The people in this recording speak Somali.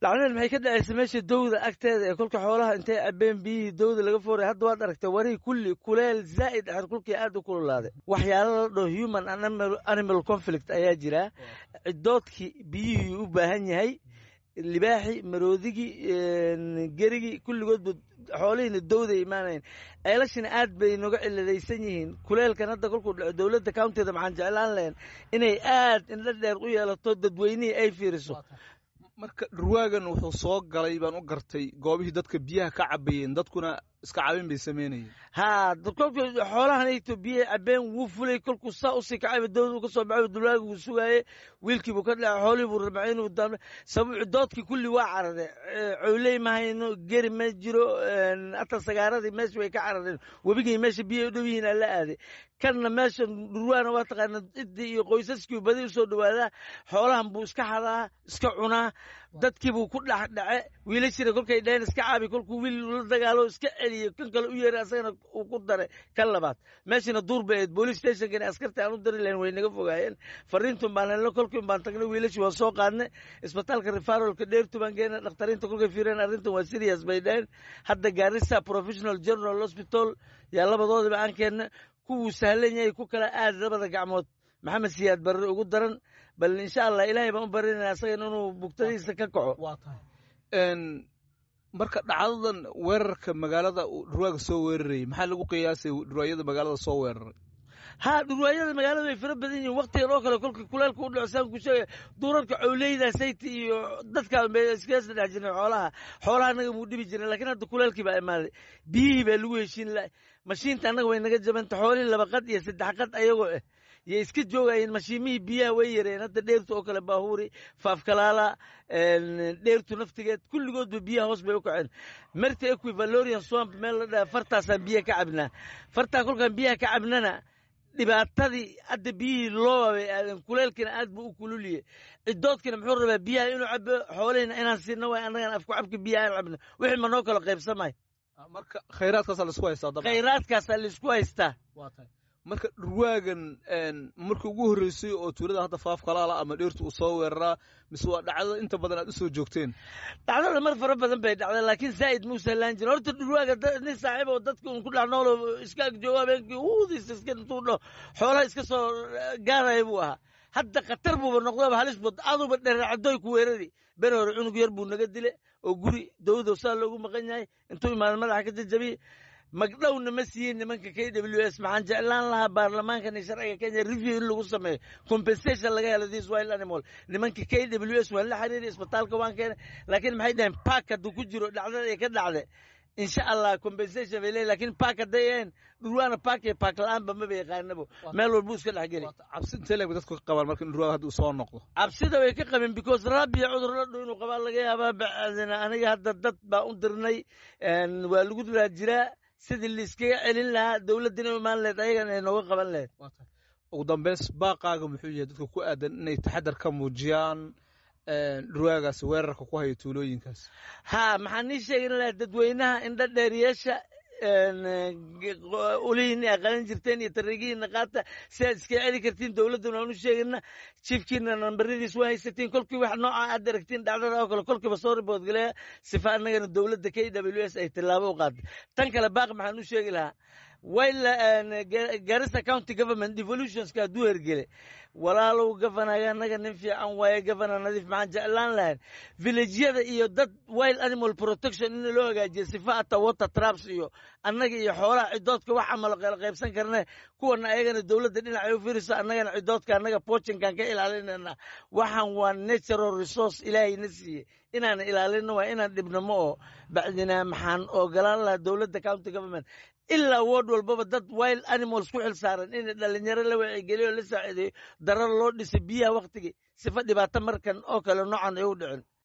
dhacdadan maxay ka dhacaysa meesha dowda agteeda ee kolka xoolaha intay cabeen biyihii dowda laga fooray hadda waad aragtay warihii kulli kuleel zaa'id axad kulkii aad u kululaaday waxyaala la dhaho human animal conflict ayaa jira cidoodkii biyihii u baahan yahay libaaxi maroodigii gerigii kulligoodba xoolihiina dowday imaanayn ceelashina aad bay noga ciladaysan yihiin kuleelkan hadda kolkuu dhaco dowladda countyda maxaan jeclaan lahayn inay aad indho dheer u yeelato dadweynihii ay fiiriso marka dhurwaagan wuxuu soo galay baan u gartay goobihii dadka biyaha ka cabayeen dadkuna iska cabin bay samaynayeen haa kolku xoolahanayto biyaha cabeen wuu fulay kolkuu saa usii kacayba dowda ka soo baxay dulwaaga wuu sugaaye wiilkiibuu ka dhacay xoolihii buu rabay inuu daamle sabab cidoodkii kulli waa carare cowley ma hayno geri ma jiro ata sagaaradii meesha way ka carareen webigii meesha biyaha u dhow yihiin ala aaday kanna meesha dhurwaana waa taqaana ciddii iyo qoysaskii badi usoo dhawaadaa xoolahan buu iska hadaa iska cunaa dadkiibuu ku dhex dhace wiilashina kolkay dhaheen iska caabi kolkuu wiil la dagaalo iska celiyo kan kale u yeeray asagana uu ku daray kan labaad meeshina duur bay ahayd police stationkani askartii aan u dari lahayn way naga fogaayeen fariintun baan helno kolkiin baan tagnay wiilashii waan soo qaadnay isbitaalka refarolka dheertu baan geenay dhakhtariinta kolkay fiireen arrintan waa serious bay dhaheen hadda gaarisa professional general hospital yaa labadoodiba aan keennay kuwuu sahlan yahay ku kala aad labada gacmood maxamed siyaad barre ugu daran bal insha allah ilaahay baan u barinaya asagan inuu bugtadiisa ka kaco marka dhacdadan weerarka magaalada dhurwaaga soo weerarayay maxaa lagu qiyaasay dhurwaayada magaalada soo weeraray haa dhurwaayada magaalada way fara badan yihiin waktigan oo kale kolka kuleelka u dhaco saan ku sheegay duurarka cowleyda sayti iyo dadka bay iskaga dhex jireen xoolaha xoolaha annaga muu dhibi jiren lakiin hadda kuleelkii baa imaaday biyihii baa lagu heshiin la mashiinta annaga way naga jabanta xoolihii laba qad iyo saddex qad ayagoo ah yay iska joogayeen mashiimihii biyaha way yareen hadda dheertu oo kale baahuuri faafkalaala dheertu naftigeed kulligoodba biyaha hoos bay u kaceen merta equivalorian swamp meel la dhaha fartaasaan biyaha ka cabnaa fartaa kolkaan biyaha ka cabnana dhibaatadii hadda biyihii looba bay aadeen kuleelkiina aad buu u kululiye cidoodkina muxuu rabaa biyaha inuu cabo xoolihina inaan siino waay annagan afku cabka biyaha aan cabno wixii ma noo kala qaybsamay marka khayraadkaasaa laisku haystaa dabcan khayraadkaasaa laisku haystaa marka dhurwaagan markii ugu horreysay oo tuulada hadda faafkalaala ama dheertu uu soo weeraraa mise waa dhacdada inta badan aad u soo joogteen dhacdada mar fara badan bay dhacday laakiin zaa'id muu sahlaan jirin horta dhurwaaga nin saaxiib oo dadka un ku dhex noolo iska agjoogo habeenkii uudiis iska intuu dhaho xoolaha iska soo gaaraya buu ahaa hadda khatar buuba noqdaba halis bud aduba dheracadooy ku weerari beri hore cunug yar buu naga dile oo guri dowdo saa loogu maqan yahay intuu imaada madaxa ka jajabiye magdhowna ma siiyin nimanka k w s maxaan jeclaan lahaa baarlamaankan iyo sharciga kenya review in lagu sameeyo compensation laga helo this wild animal nimanka k w s waan la xiriiray isbitaalka waan keenay laakiin maxay dhaheen park hadduu ku jiro dhacdada ay ka dhacde insha allah compensation bay leeyihin lakin park hadday ahayn dhurwaana park iyo park la-aanba maba yaqaanabo meel walbu iska dhex geli cabsi intee leeg dadku ka qabaan marka in dhurwaaga hadda uu soo noqdo cabsida way ka qabeen because rabia cudur la dhow inuu qabaa laga yaabaa bacdina aniga hadda dad baa u dirnay waa lagu dilaa jiraa sidii laiskaga celin lahaa dowladdina imaan lehed ayagana ay nooga qaban lahed ugu dambeys baaqaaga muxuu yahay dadka ku aadan inay taxadar ka muujiyaan dhurwaagaas weerarka ku haya tuulooyinkaas haa maxaan nii sheegin lahaa dadweynaha indho dheeriyeesha ulihiinni aqalan jirteen iyo tariigihiina qaata si aad iska celi kartiin dowladduna waan u sheegina jiefkiina nambaradiis waa haysatiin kolkii wax nooca aad aragtiin dhacdada oo kale kolkiiba soo riboodgaleya sifa annagana dowladda k w s ay tillaabo u qaatay tan kale baaq maxaan u sheegi lahaa wayla garissa county government devolutionska hadduu hergele walaalow gavanaga annaga nin fiican waaye gavana nadiif maxaan jeclaan lahayn villageyada iyo dad wild animal protection in loo hagaajiyo sifa ata water traps iyo annaga iyo xoolaha cidoodka wax amalo qeyla qaybsan karne kuwana ayagana dowladda dhinacay u fiiriso annagana cidoodka annaga pochinkan ka ilaalinayna waxaan waa natural resource ilaahayna siiye inaan ilaalino waa inaan dhibno ma oo bacdina maxaan ogolaan lahaa dowladda county government ilaa wood walbaba dad wild animals ku xil saaran in dhalinyaro la wacigeliyo la saaciideeyo darar loo dhisay biyaha waktigii sifa dhibaato markan oo kale noocan ay u dhicin